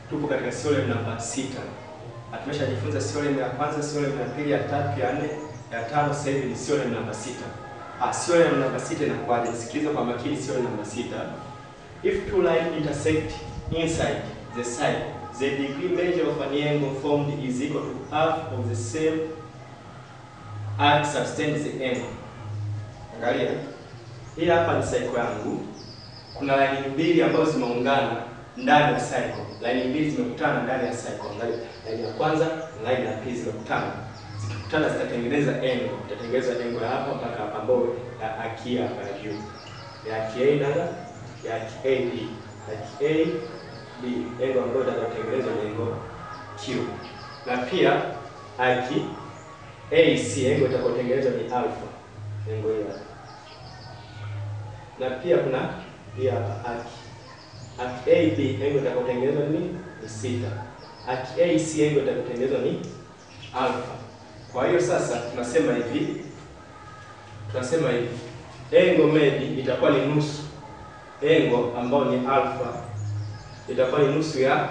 tupo katika theorem namba sita. Tumeshajifunza theorem ya kwanza, theorem ya pili, ya tatu, ya nne, ya tano. Sasa hivi ni theorem namba sita. Ah, theorem namba sita inakuwaje? Sikiliza kwa makini theorem namba sita. If two lines intersect inside the side, the degree measure of an angle formed is equal to half of the same arc subtends the angle. Angalia. Hii hapa ni cycle yangu. Kuna line mbili ambazo zimeungana ndani ya cycle. Line mbili zimekutana ndani ya cycle. Angalia. Line ya kwanza na line ya pili zimekutana. Zikikutana zitatengeneza angle. Zitatengeneza angle hapa mpaka hapa ambayo ya aki hapa ya juu. Ya aki A na ya aki AB. Aki A B angle ambayo itakayotengenezwa ni angle Q. Na pia aki AC angle itakayotengenezwa ni alpha. Angle hii hapa na pia kuna hii hapa aki aki AB angle itakayotengenezwa ni ni sita. Aki AC angle itakayotengenezwa ni alpha. Kwa hiyo sasa tunasema hivi, tunasema hivi angle maybe itakuwa ni nusu angle ambayo ni alpha, itakuwa ni nusu ya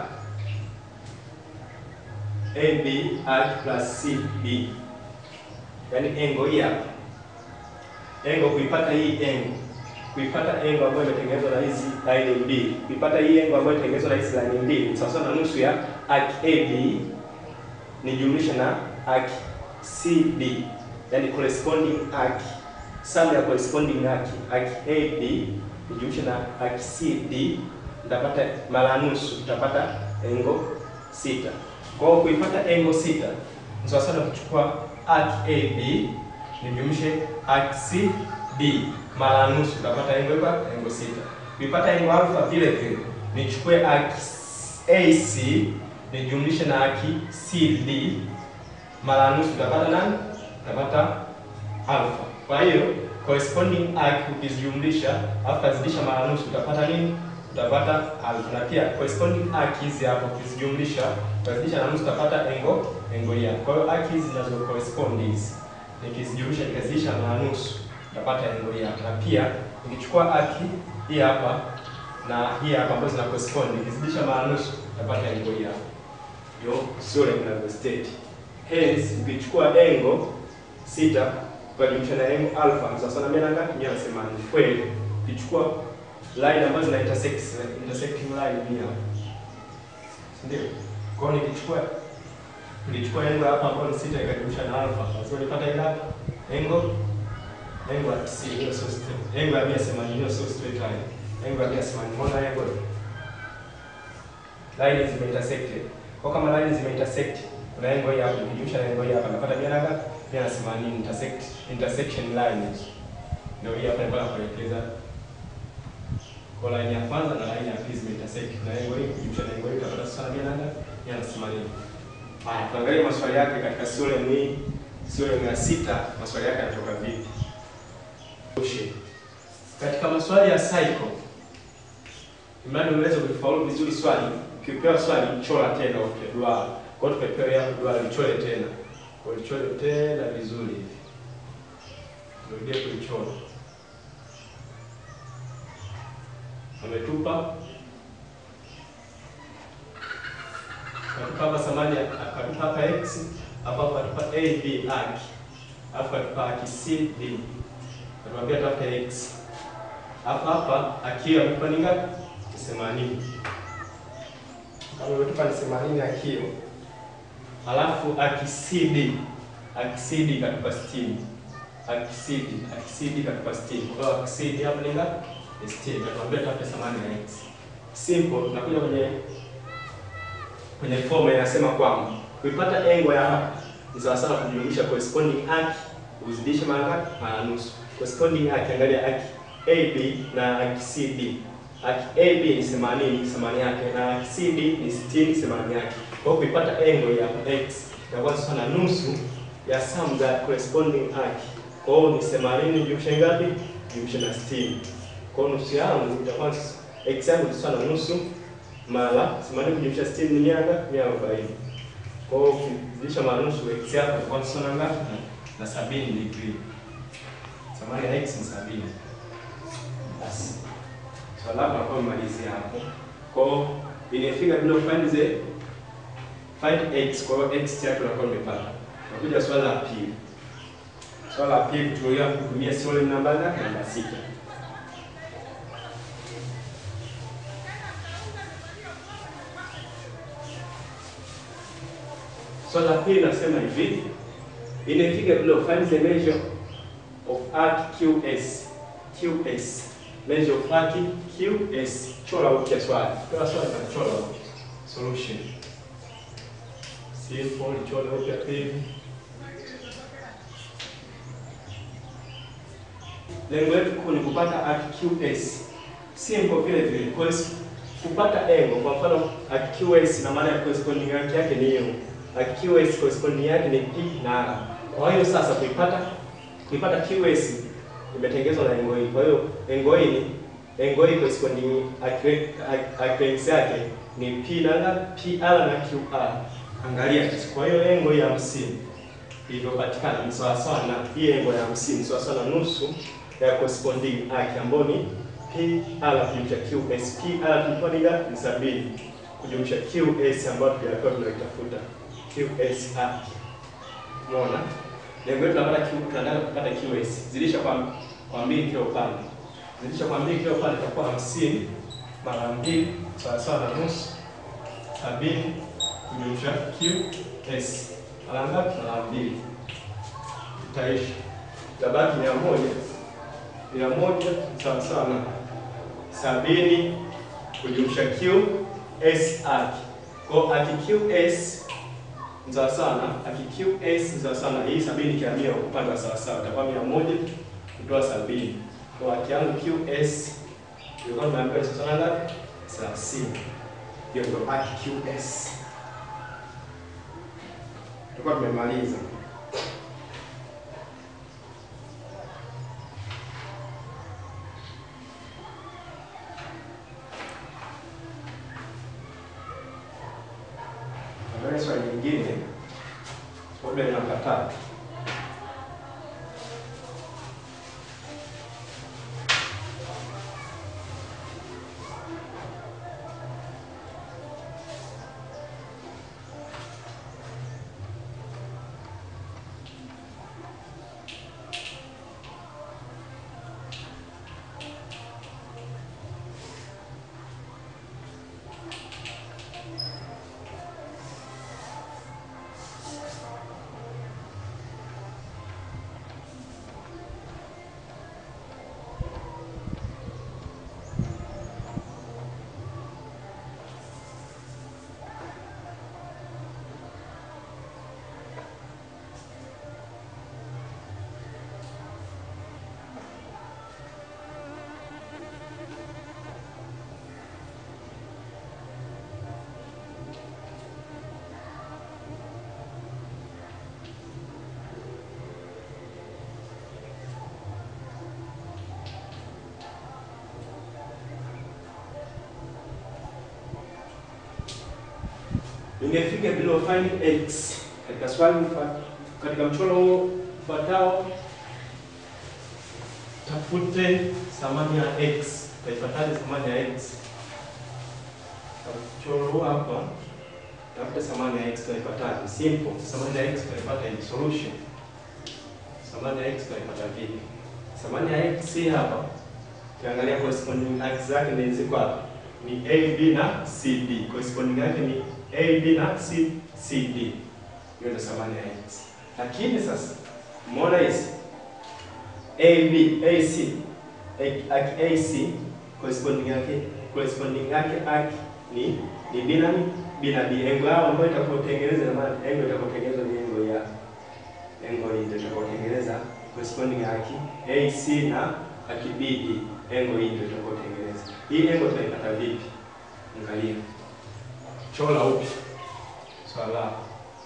AB arc plus CB, yaani angle hii hapa angle kuipata hii angle kuipata angle ambayo imetengenezwa na hizi line mbili, kuipata hii angle ambayo imetengenezwa na hizi line mbili sawa sawa na nusu ya arc AB ni jumlisha na arc CB, yani corresponding arc, sum ya corresponding arc arc AB ni jumlisha na arc CD, nitapata mara nusu, tutapata angle sita. Kwa hiyo kuipata angle sita ni sawa sawa na kuchukua arc AB nijumlishe arc CD mara nusu utapata angle kwa angle sita. Kuipata angle alpha vile vile nichukue arc AC nijumlishe na arc CD mara nusu utapata nani? Utapata alpha. Kwa hiyo corresponding arc ukizijumlisha alafu kazidisha mara nusu utapata nini? Utapata alpha. Na pia corresponding arc hizi hapo ukizijumlisha ukazidisha na nusu utapata angle angle hii. Kwa hiyo arc hizi zinazo correspond hizi nikizijumlisha nikazidisha mara nusu utapata angle hii hapa. Na pia nikichukua arc hii hapa na hii hapa ambazo zina correspond nikizidisha mara nusu utapata angle hii hapa. Ndio theorem inavyo state. Hence ukichukua angle sita ukajumlisha na angle alpha sawa sawa na mia ngapi? Mia na themanini. Kweli ukichukua line ambazo zina intersect intersecting line hii hapa. Ndio. Kwa hiyo nikichukua nilichukua angle hapa ambayo ni sita ikajumlisha na alpha. Lazima nipata ile hapa angle angle ya 90 hiyo sio straight. Angle ya 180 hiyo sio straight line. Angle ya 180 mbona angle? Line zime intersect. Kwa kama line zime intersect, kuna angle hii hapa nikijumlisha na angle hii hapa napata mia na ngapi? 180 intersect intersection line. Ndio hii hapa nilikuwa nakuelekeza. Kwa line ya kwanza na line ya pili zime intersect. Na angle hii kujumlisha na angle hii utapata sasa mia na ngapi? 180. Haya, tuangalie maswali yake katika theorem hii. Theorem ya sita, maswali yake yanatoka vipi? Katika maswali ya cycle, imani unaweza kulifaulu vizuri swali. Ukipewa swali chora tena upya duara. Kwa hiyo tumepewa hapo duara lichore tena. Kwa hiyo lichore tena vizuri hivi. Turudie kulichora. Ametupa akatupa hapa samani akatupa hapa x hapa akatupa a b arc alafu akatupa arc c d akatuambia tafuta x hapa hapa akio akatupa ni ngapi? themanini. Kama imetupa ni themanini akio, alafu arc c d arc c d katupa sitini arc c d arc c d katupa sitini. Kwa hiyo arc c d hapa ni ngapi? Ni sitini. Akatuambia tafuta thamani ya x. Simple, tunakuja kwenye kwenye formula inasema kwamba kuipata angle ya hapa ni sawa sawa kujumlisha corresponding arc uzidishe mara ngapi? Mara nusu. Corresponding arc, angalia arc AB na arc CD. Arc AB ni 80 thamani yake na arc CD ni 60 thamani yake. Kwa hiyo kuipata angle ya x itakuwa sawa na nusu ya sum za corresponding arc. Kwa hiyo ni 80 jumlisha ngapi? Jumlisha na 60. Kwa hiyo nusu yangu itakuwa x yangu ni sawa na nusu mara themanini kujumlisha sitini ni mia ngapi? Mia arobaini. Kwa hiyo ukizidisha mara nusu x yako itakuwa sawa na ngapi? Na sabini degree. Thamani ya x ni sabini. Basi swali lako nakuwa umalizia hapo. Kwa hiyo inafika bila find the find x. Kwa hiyo x yake unakuwa umepata. Nakuja swali la pili. Swali la pili tunaoya kutumia serial number yake namba sita. Swali la pili nasema hivi. In a figure below find the measure of arc QS. QS. Measure of arc QS. Chora upya swali. Kwa swali na chora upya. Solution. Simple chora upya pili. Lengo letu kuu ni kupata arc QS. Simple vile vile. Kwa hiyo kupata angle kwa mfano arc QS na maana ya corresponding yake yake ni hiyo. Arc QS corresponding yake ni P na R. Kwa hiyo sasa kuipata kuipata QS imetengenezwa na angle hii. Kwa hiyo angle hii ni angle hii corresponding accuracy yake ni P na R, PR na QR. Angalia sasa. Kwa hiyo angle ya 50 ilivyopatikana ni sawa sawa na hii angle ya 50 ni sawa sawa na nusu ya corresponding arc ambayo ni PR kujumlisha QS. PR tulikuwa ni ngapi? Ni 70 kujumlisha QS ambayo tuliyokuwa tunaitafuta. QS arc. Umeona? Lengo letu tunapata Q, tunataka kupata QS. Zidisha kwa kwa mbili kila upande. Zidisha kwa mbili kila upande itakuwa 50 mara mbili sawa sawa na nusu. 70 kujumlisha QS. Mara ngapi? Mara mbili. Itaisha. Itabaki mia moja. Mia moja sawa sawa na sabini kujumlisha QS arc. Kwa arc QS sawa sana akiqs sawa sana hii sabini kiamia upande wa sawa sawa itakuwa mia moja kutoa sabini kwa haki yangu qs ilikuwa tumeambiwa sawa sana ngapi? thelathini. Hiyo ndio haki qs. Tulikuwa tumemaliza. Angalia swali nyingine. Problem namba tatu. Ningefika below find x katika swali mfa- katika mchoro huo ufuatao, tafute thamani ya x. Utaipataje thamani ya x? Katika mchoro huu hapa, tafute thamani ya x. Utaipataje? Simple. Thamani ya x tutaipata in solution. Thamani ya x tutaipata vipi? Thamani ya x hii hapa, ukiangalia corresponding arcs zake ni ziko hapa, ni a b na c d. Corresponding yake ni A, B na C, C, D. Hiyo ndio thamani ya x. Lakini sasa umeona hizi A, B, A, C, A, A, C corresponding yake corresponding yake arc ni ni B na ni B na D. Engo yao ambayo itakayotengeneza na maana engo itakayotengenezwa ni engo ya engo hii ndio itakayotengeneza corresponding arc A, C na arc B, D. Engo hii ndio itakayotengeneza. Hii engo tunaipata vipi? Angalia. Chora upya swala lako.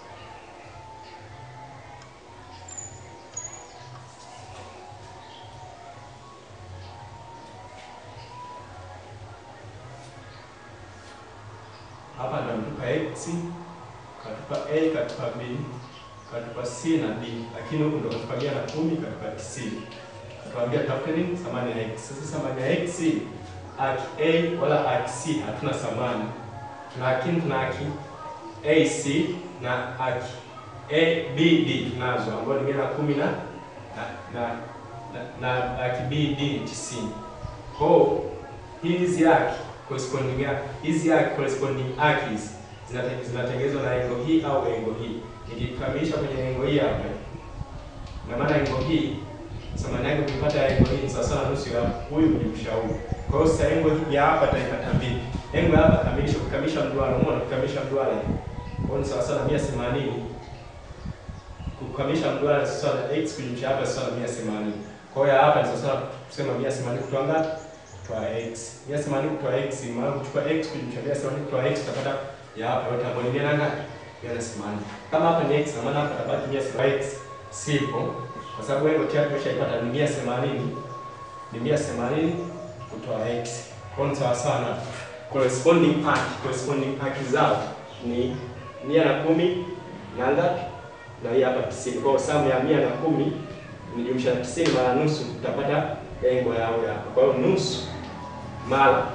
Hapa ndamtupa x, katupa a, katupa b, katupa c na d, lakini huku ndo katupagia na kumi, katupa tisini. Katuambia tafute nini? Thamani ya x. Sasa thamani ya x arc a wala arc c hatuna thamani tuna lakini tuna haki AC na haki ABD tunazo ambayo ni mia na kumi na na na na, na haki BD ni tisini. Kwa hiyo hizi haki corresponding hizi haki corresponding haki zinate- zinatengenezwa na engo hii au engo hii. Nikikamilisha kwenye engo hii hapa, na maana engo hii thamani yake ukipata engo hii ni sawa sawa na nusu ya huyu kujumlisha huyu. Kwa hiyo sasa engo hii ya hapa taipata vipi? Engo ya hapa kamilisha kukamilisha mduara, umeona kukamilisha mduara hii. Kwa hiyo ni sawa sawa na 180 kukamilisha mduara ni sawa na x kujumlisha hapa ni sawa na 180. Kwa hiyo ya hapa ni sawa sawa kusema 180 kutoa ngapi? Kutoa x. 180 kutoa x, maana kuchukua x kujumlisha 180 kutoa x utapata ya hapa yote ambayo ni mia na ngapi? Mia na themanini. Kama hapa ni x na maana hapa tabaki mia themanini. x sipo kwa sababu engo tayari tumeshaipata ni mia themanini ni mia themanini kutoa x. Kwa hiyo ni sawa sawa na corresponding arc. Corresponding arc zao ni mia na kumi na ngapi? Na hii hapa tisini. Kwa hiyo samu ya mia na kumi nijumlisha na tisini mara nusu utapata engo yao ya hapa. Kwa hiyo nusu mara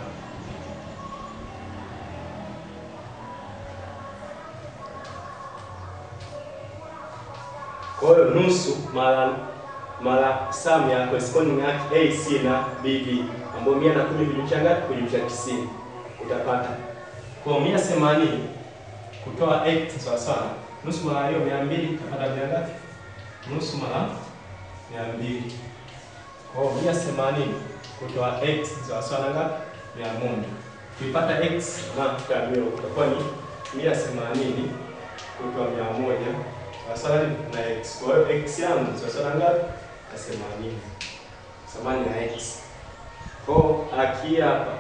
Kwa hiyo nusu mara mara sum ya corresponding arc AC na BB ambayo mia na kumi kujumlisha ngapi? Kujumlisha tisini utapata kwa mia themanini kutoa x sawa sawa nusu mara hiyo mia mbili utapata mia ngapi? Nusu mara mia mbili kwa hiyo mia themanini kutoa x sawa sawa na ngapi? Mia moja kuipata x na tutamio utakuwa ni mia themanini kutoa mia moja sawa na x. Kwa hiyo x yangu sawa na ngapi? Na themanini. Thamani ya x. Kwa hiyo aki hapa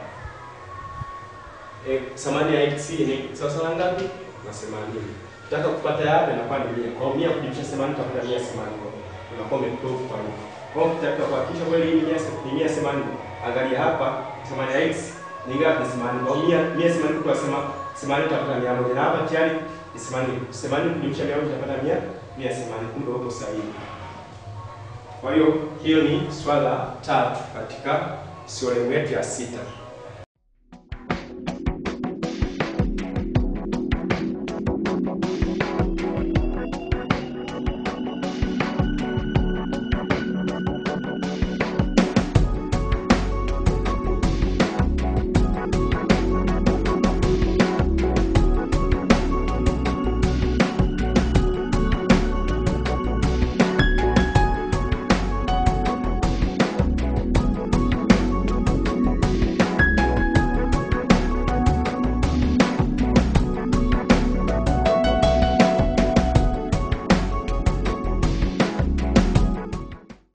eh, thamani ya x ni sawa na ngapi? Na themanini. Nataka kupata hapa inakuwa ni 100. Kwa hiyo 100 kujumlisha 80 utapata 180. Unakuwa umeprove kwa hiyo. Kwa hiyo tutaka kuhakikisha kweli hii ni 180. Angalia hapa thamani ya x ni ngapi? Ni 80. Kwa hiyo 180 kwa sema 80 utapata 100. Na hapa tayari ni 80. 80 kujumlisha 100 utapata 100 mia themanini. Kumbe uko sahihi. Kwa hiyo hiyo ni swala tatu katika theorem yetu ya sita.